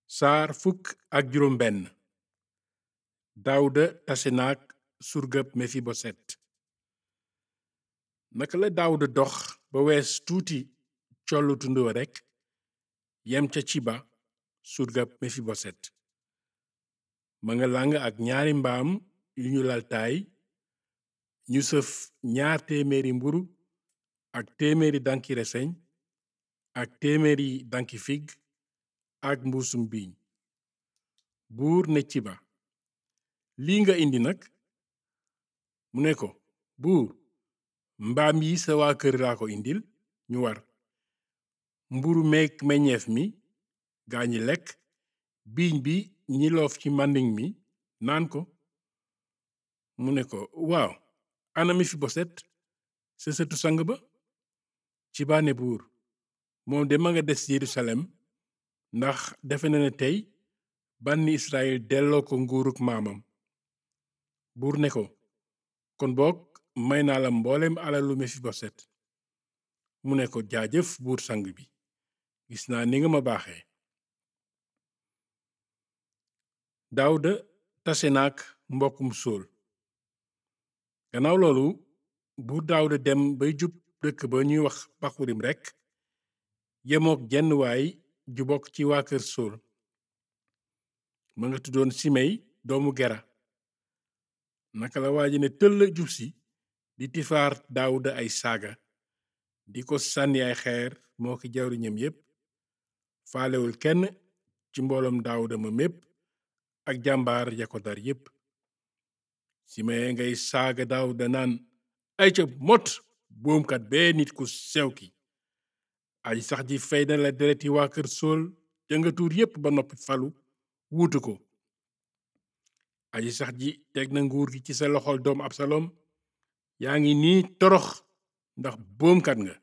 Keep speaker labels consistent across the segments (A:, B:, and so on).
A: saar fukk ak juróom benn daawuda tase naag surgab mefiboset naka la daawuda dox ba wees tuuti collu tund wa rekk yem ca ciba surgab mefiboset ma nga làng ak ñaari mbaam yu ñu laltaay ñu sëf ñaar téeméeri mburu ak téeméeri danki reseñ ak téeméeri danki fig ak mbuusum biiñ buur ne ciba lii nga indi nag mu ne ko buur mbaam yi sa waa kër laa ko indil ñu war mburu meek meññeef mi gaa ñi lekk biiñ bi ñi loof ci màndiŋ mi naan ko mu ne ko waaw ana Mefiboset sa sëtu sang ba ciba ne buur moom de ma nga des Yerusalem ndax defe na ne tey bànni Israyil delloo ko nguuruk maamam buur ne ko kon boog may naa la mboolem alalu Mefiboset mu ne ko jaajëf buur sang bi gis naa ni nga ma baaxee Daawuda tase naak mbokkum Sool gannaaw loolu buur Daawuda dem bay jub dëkk ba ñuy wax Baxurim rekk yemook jenn waay ju bokk ci waa kër Sool ma nga tuddoon Simey doomu Gera naka la waa ji ne tëll jub si di tifaar Daawuda ay saaga di ko sànni ay xeer moo ki jawriñam yépp faalewul kenn ci mbooloom Daawuda ma mépp ak jàmbaar ya ko dar yépp Simey ngay saaga Daawuda naan ay ca mot boomkat bee nit ku sew ki aji sax ji fey na la dereti waa kër Sool ja nga tuur yépp ba noppi falu wuutu ko aji sax ji teg na nguur gi ci sa loxol doom Absalom yaa ngi nii torox ndax boomkat nga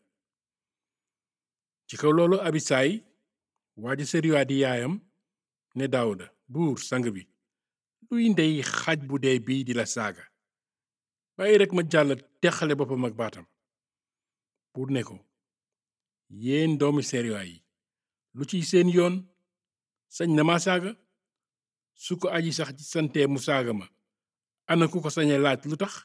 A: ci kaw loolu Abisaay waa ji Seruya di yaayam ne Daawuda buur sang bi luy ndey xaj bu dee bii di la saaga bàyyi rekk ma jàll texale boppam ak baatam buur ne ko yéen doomi Seruya yi lu ciy seen yoon sañ na ma saaga su ko aji sax ci sante mu saaga ma ana ku ko sañe laaj lu tax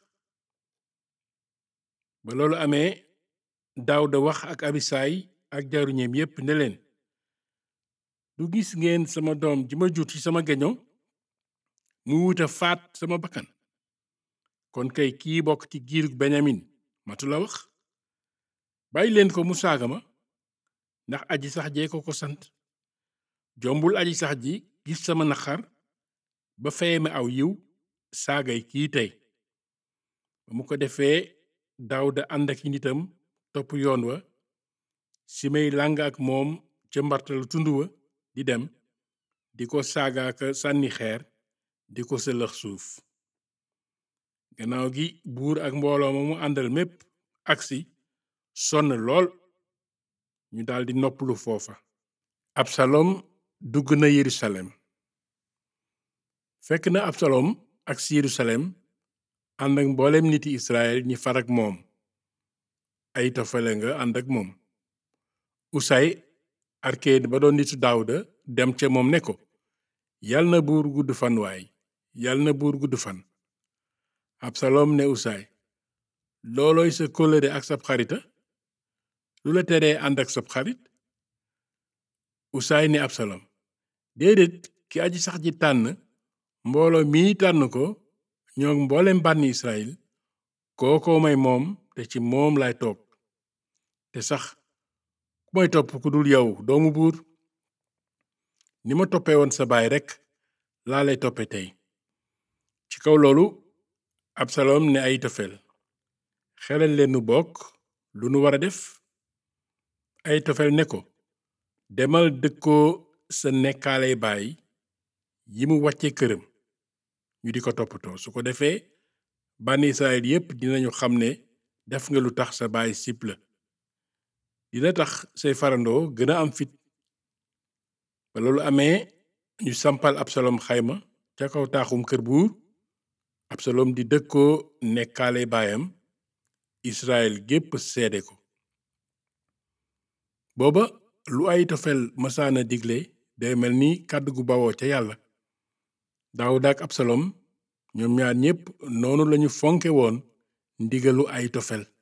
A: ba loolu amee Daawuda wax ak Abisaay ak jaruñeem yépp ne leen du gis ngeen sama doom ji ma jur ci sama geño mu wuta faat sama bakkan kon kay kii bokk ci giirug Benyamin matu la wax bàyyi leen ko mu saaga ma ndax aji sax jee ko ko sant jombul aji sax ji gis sama naqar ba feye ma aw yiw saagay kii tey ba mu ko defee Daawuda ànd ak nitam topp yoon wa Simey làng ak moom ca mbartalu tund wa di dem di ko saagaaka sànni xeer di ko sëlëx suuf gannaaw gi buur ak mbooloo ma mu àndal mépp agsi sonn lool ñu daldi noppalu foofa Absalom dugg na Yerusalem fekk na Absalom ak si Yerusalem ànd ak mboolem niti Israel ñi far ak moom Ayitofele nga ànd ak moom Usay arkeed ba doon nitu Daawuda dem ca moom ne ko yal na buur gudd fan waay yal na buur gudd fan Absalom ne Usay loolooy sa kóllëre ak sab xarita lu la teree ànd ak sab xarit Usay ne Absalom déedéet ki aji sax ji tànn mbooloo mii tànn ko ñoo mboolem bànni Israyil kookoo may moom te ci moom lay toog te sax ku may topp ku dul yow doomu buur ni ma toppee woon sa baay rekk laa lay toppe tey ci kaw loolu Absalom ne Ayitofel xelal leen nu bokk lu nu war a def Ayitofel ne ko demal dëkkoo sa nekkaale baay yi mu wàcce këram ñu di ko toppatoo su ko defee bànni Israyil yépp dinañu xam ne def nga lu tax sa baay sip la dina tax say farandoo gën a am fit ba loolu amee ñu sampal Absalom xayma ca kaw taaxum kër buur Absalom di dëkkoo nekkaale baayam Israyil gépp seede ko booba lu Ayitofel masaana digle day mel ni kàddu gu bawoo ca yàlla daawuda ak absalom ñoom ñaar ñépp noonu lañu fonke woon ndigalu ay tofel